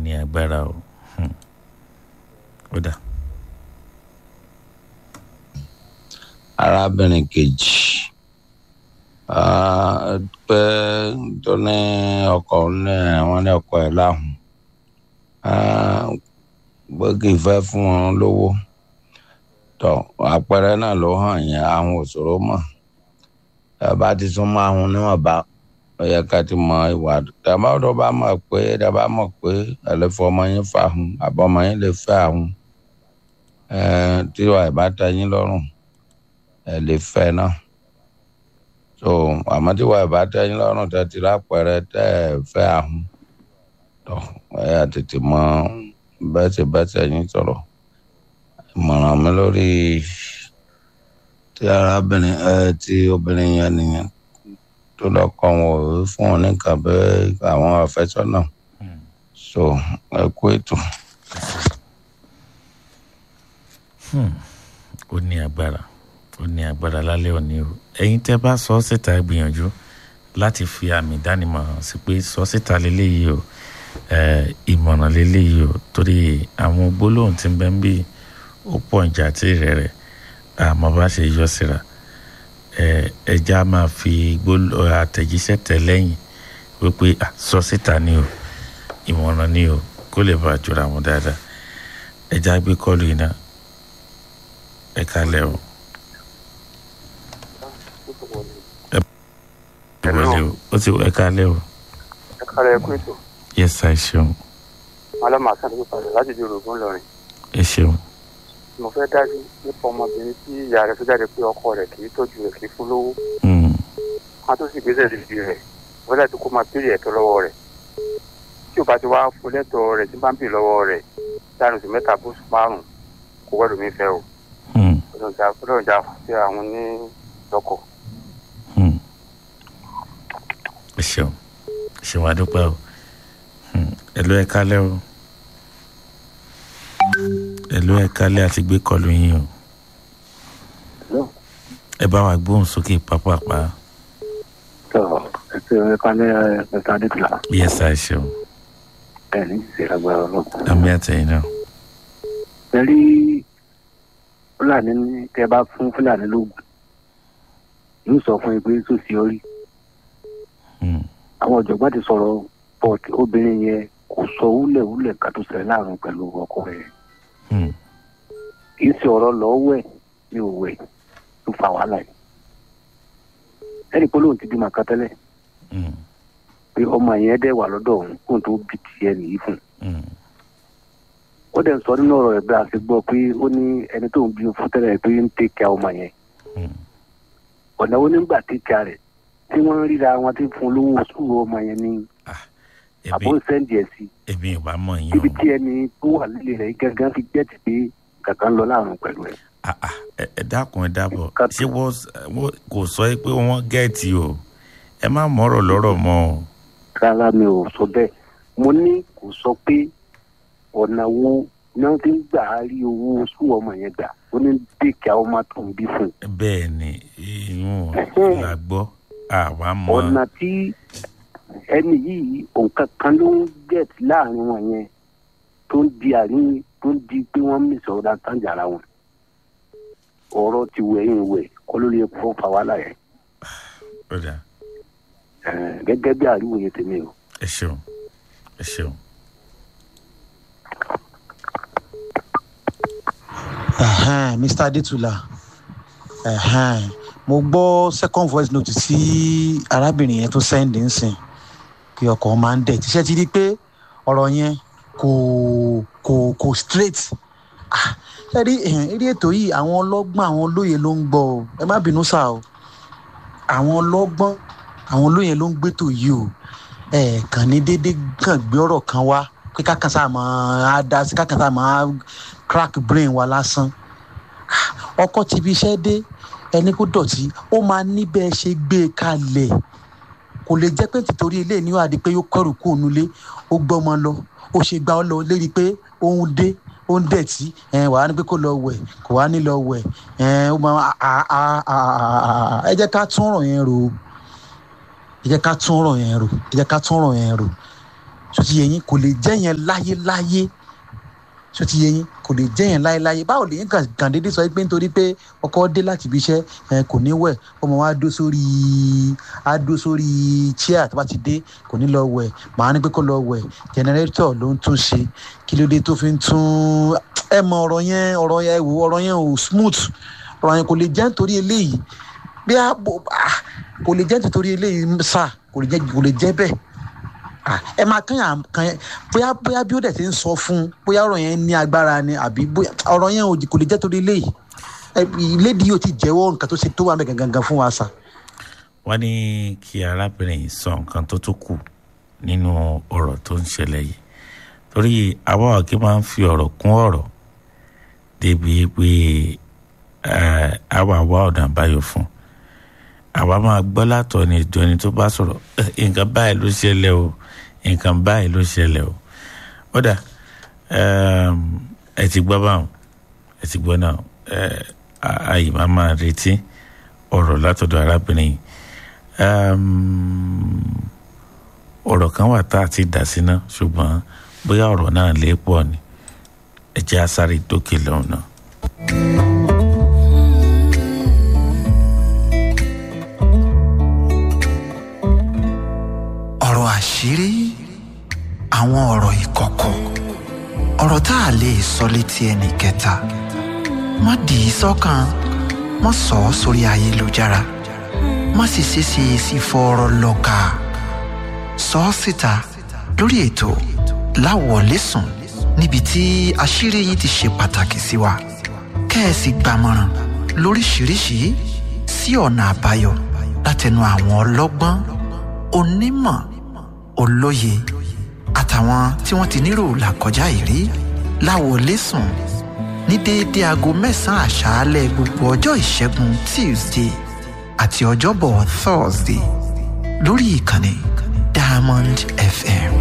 ní agbára o Hmm. ó dà arábìnrin kejì ah, pé tó ní ọkọ ní wọn ní ọkọ ẹ láhùn Ah, pé kì í fẹ́ fún wọn lówó tó àpẹẹrẹ náà ló hàn yẹn àwọn òṣòro mọ̀ ẹ bá ti tún mọ àwọn oníwọ̀nba ó yẹ ká ti mọ ìwà tàbá tó bá mọ̀ pé tàbá mọ̀ pé ẹ lè fọ ọmọ yín fà hùn àbọ̀ ọmọ yín lè fẹ́ àwọn tí wàá ìbá tẹ́ yín lọ́rùn ẹ lè fẹ́ náà so àmọ́ tí wàá ìbá tẹ́ yín lọ́rùn tẹ́ ti lápẹẹrẹ tẹ́ ẹ fẹ́ àwọn tó ẹ yà tètè mọ bẹ́sẹ̀ bẹ́sẹ̀ yín sọ̀rọ̀ ìmọ̀ràn mi lórí tí arábìnrin ẹ tí obìnrin yẹn nìyẹn tó lọ́kọ wọn ò fún wọn ní nǹkan bẹ́ẹ̀ àwọn àfẹ́sọ́nà so ẹ kú ètò. ó ní agbára ó ní agbára lálẹ́ òní o ẹ̀yin tẹ́ bá sọ ọ́ síta ẹ gbìyànjú láti fi àmì ìdánimọ̀ hàn sí pé sọ síta lélẹ́yìí o eh, ìmọ̀ràn lélẹ́yìí o torí àwọn gbólóhùn tí ń bẹ ń bí ó pọ̀ ìjà tí rẹ̀ rẹ̀ àmọ́ bá ṣe yọ síra eh, ẹja máa fi gbólóhùn àtẹ̀jíṣẹ́ tẹ̀ lẹ́yìn wípé ah, sọ síta ni o ìmọ̀ràn ni o kó lè bá a jọra wọn dáadáa ẹja gbé kọlu yìí náà ẹ kalẹ o ẹ wọlé o ó ti ẹ kalẹ o ẹ kára ẹ kú ètò yes ẹ ṣeun alámà sáré padà láti di orògùn lọrin ẹ ṣeun mo fẹ́ dájú nípa ọmọbìnrin tí ìyá rẹ̀ tó jáde pé ọkọ rẹ̀ kì í tọ́jú rẹ̀ kì í fún lówó Mm, wọn tó sì gbèsè lè di rẹ̀ wọ́n láti kó máa béèrè ẹ̀tọ́ lọ́wọ́ rẹ̀ tí ò bá ti wá fún lẹ́tọ̀ọ́ rẹ̀ tí bá ń bì lọ́wọ́ rẹ̀ láàrin oṣù mẹ́ta bóṣù márùn-ún kò wẹ́rù mi fẹ́ o mm, ọlọ́run jà sí àwọn ní lọ́kọ̀. mm. ẹ ṣeun ẹ ṣeun adúpẹ́ o Mm, ẹ ló ẹ kalẹ o ẹ ló ẹ kalẹ àti gbé kọlu yín o ẹ bá wa gbóhùn sókè pápápá tọ ẹsẹ ẹkálẹ ẹka adékùlá yes ẹ ṣeun ẹni ìṣèlágbára ọlọpàá. àmì àtẹ̀yìn náà pẹ̀lú fúlàní ní tẹ bá fún fúlàní lóògùn yóò sọ fún ẹgbẹ́ tó sí orí Mm, àwọn ọ̀jọ̀gbọ́n ti sọ̀rọ̀ but obìnrin yẹn kò sọ wúlẹ̀wúlẹ̀ ká tó ṣẹlẹ̀ láàrin pẹ̀lú ọkọ rẹ̀ mm, kì í ṣe ọ̀rọ̀ lọ́wọ́ ẹ̀ ní òwò ẹ̀ tó fa wàhálà yìí ẹnì pé lóun ti bímọ kan tẹ́lẹ̀ mm, pé ọmọ yẹn dẹ̀ wà lọ́dọ̀ òun kóun tó bí tiẹ̀ nìyí fún un mm, ó dẹ̀ sọ nínú ọ̀rọ̀ ẹ̀ bí a ṣe gbọ́ pé ó ní ẹni tó ń bí fún tẹ́lẹ̀ pé ń tẹ̀kẹ́ ọmọ yẹn mm. ọ̀nà wo nígbà tẹ̀kẹ́ rẹ̀ tí wọ́n ń ríra wọn tí ń fún olówó sùúrù ọmọ yẹn ní àbó èmi sẹ́ǹdì ẹ̀ sí èmi ò bá mọ̀ yín ibi o. tí ẹni tó wà lílé rẹ̀ gángan fi jẹ́ ti pé kankan lọ láàrún pẹ̀lú ẹ̀. Ah, ah, ẹ ẹ dákun ẹ dábọ̀ Ká- ṣé wọ́n wọ́n kò sọ ẹ́ pé wọ́n gẹ̀ẹ́tì o ẹ má mọ̀rọ̀ lọ́rọ̀ mọ́ o. rárá mi ò sọ bẹ́ẹ̀ mo ní kò sọ pé ọ̀nà wo náà ti ń gbà á rí owó sùúrù ọmọ yẹn gbà ó ní tẹ̀kẹ́ ọmọ tó ń bí fún un. bẹ́ẹ̀ ni ìyún Ẹhẹ́n. la gbọ́ àwa mọ̀ ọ̀nà tí ẹni yìí òǹkà kan ló ń gẹ̀ẹ́tì láàrin wọn yẹn tó ń di àárín tó ń di pé wọ́n mí sọ̀rọ̀ àtàjà ara wọn ọ̀rọ̀ ti wẹ̀yìn wẹ̀ kọ́ ló lè fọ́ fa wàhálà yẹn ọ̀dà Eh, gẹ́gẹ́ bí àríwòye tèmi o. ẹ ṣeun ẹ ṣeun. Ẹ̀hẹ́n, Mr. Adétúlà ẹ̀hẹ́n, mo gbọ́ second voice note tí arábìnrin yẹn tó sẹ́ndì ń sìn kí ọkọ̀ máa ń dẹ̀ tíṣẹ́ ti rí pé ọ̀rọ̀ yẹn kò kò kò straight Ah, ṣe rí ẹ̀hẹ́n, eré ètò yìí àwọn ọlọ́gbọ́n àwọn olóye ló ń gbọ́ o ẹ má bínú sá o àwọn ọlọ́gbọ́n àwọn olóye ló ń gbétò yìí o ẹ̀ kàn ní déédéé kàn gbé ọ̀rọ̀ kan wá pé kákan sáà máa dá sí kákan sáà máa crack brain wa lásán ọkọ ti fi iṣẹ́ dé ẹni kó dọ̀tí ó máa ní bẹ́ẹ̀ ṣe gbé e kalẹ̀ kò lè jẹ́ pé títorí ilé ní wàá di pé yóò kọ́rù kó nulẹ̀ ó gbọ́mọ lọ ó ṣe gbá ọ lọ lérí pé òun dé ó ń dẹ̀tí ẹ̀ wàá ní pé kó lọ wẹ̀ kò wá ní lọ wẹ̀ ẹ̀ ó máa à- à- à- à- ẹ jẹ́ ká tún ọ̀rọ̀ yẹn rò ó ẹ jẹ́ ká tún ọ̀rọ̀ yẹn rò ẹ jẹ́ ká tún ọ̀rọ̀ yẹn rò so ti yẹ yín kò lè jẹ́ yẹn láyéláyé so ti yẹ yín kò lè jẹ́ yẹn láyéláyé báwo lè yín kàn kàn déédéé sọ pé nítorí pé ọkọ dé láti ibi iṣẹ́ ẹ kò ní wẹ̀ ọmọ wa dó sórí á dó sórí chair tó bá ti dé kò ní lọ wẹ̀ màá ní pé kó lọ wẹ̀ generator ló ń tún ṣe kí ló dé tó fi ń tún ẹ mọ ọ̀rọ̀ yẹn ọ̀rọ̀ yẹn wò ọ̀rọ̀ yẹn ò smooth ọ̀rọ̀ yẹn kò lè jẹ́ nítorí eléyìí bí a bò ah, kò lè jẹ́ nítorí eléyìí sá kò lè jẹ́ kò lè jẹ́ bẹ́ẹ̀ Ah, ẹ máa kàn yàn kàn yẹn bóyá bóyá bí ó dẹ̀ ti ń sọ fún un bóyá ọ̀rọ̀ yẹn ní agbára ni àbí bóyá ọ̀rọ̀ yẹn ò kò lè jẹ́ torí eléyìí ẹ ìlédìí yóò ti jẹ́wọ́ nǹkan tó ṣe tó wà mẹ́ gangan fún wa sà. wọ́n ní kí arábìnrin yìí sọ nǹkan tó tó kù nínú ọ̀rọ̀ tó ń ṣẹlẹ̀ yìí torí àwa ọ̀kí máa ń fi ọ̀rọ̀ kún ọ̀rọ̀ débi pé eh, àwa wá ọ̀nà àbáyọ fún àwa máa gbọ́ látọ̀ ní ìjọ ẹni tó bá sọ̀rọ̀ "Eh, nǹkan báyìí ló ṣẹlẹ̀ o nǹkan báyìí ló ṣẹlẹ̀ o ọ̀dà ẹ ti gbọ́ báwọn ẹ ti gbọ́ náà eh, a- àyè máa máa retí ọ̀rọ̀ látọ̀dọ̀ arábìnrin yìí um, ọ̀rọ̀ kan wà tá a ti dà sí náà ṣùgbọ́n bóyá ọ̀rọ̀ náà lè pọ̀ ni ẹ jẹ́ àsáré dókè lọ́hùn náà. ọ̀rọ̀ àṣírí àwọn ọ̀rọ̀ ìkọ̀kọ̀ ọ̀rọ̀ tá a lè sọ létí ẹnì kẹta má dì í sọ́kàn má sọ ọ́ sórí ayélujára má sì ṣeéṣe sí fọ́ọ̀rọ̀ lọ́ka sọ ọ́ síta lórí ètò láwọ̀lẹ́sùn níbi tí àṣírí yín ti ṣe pàtàkì sí wa kẹ́ẹ̀sì gbàmọ̀ràn lóríṣiríṣi sí ọ̀nà àbáyọ látẹnu àwọn ọlọ́gbọ́n onímọ̀ olóye àtàwọn tí wọ́n ti nírò làkọjá ìrí láwọlẹ́sùn ní déédéé aago mẹ́sàn-án àṣálẹ́ gbogbo ọjọ́ ìṣẹ́gun tuesday àti ọjọ́bọ̀ thursday lórí ìkànnì diamond fm.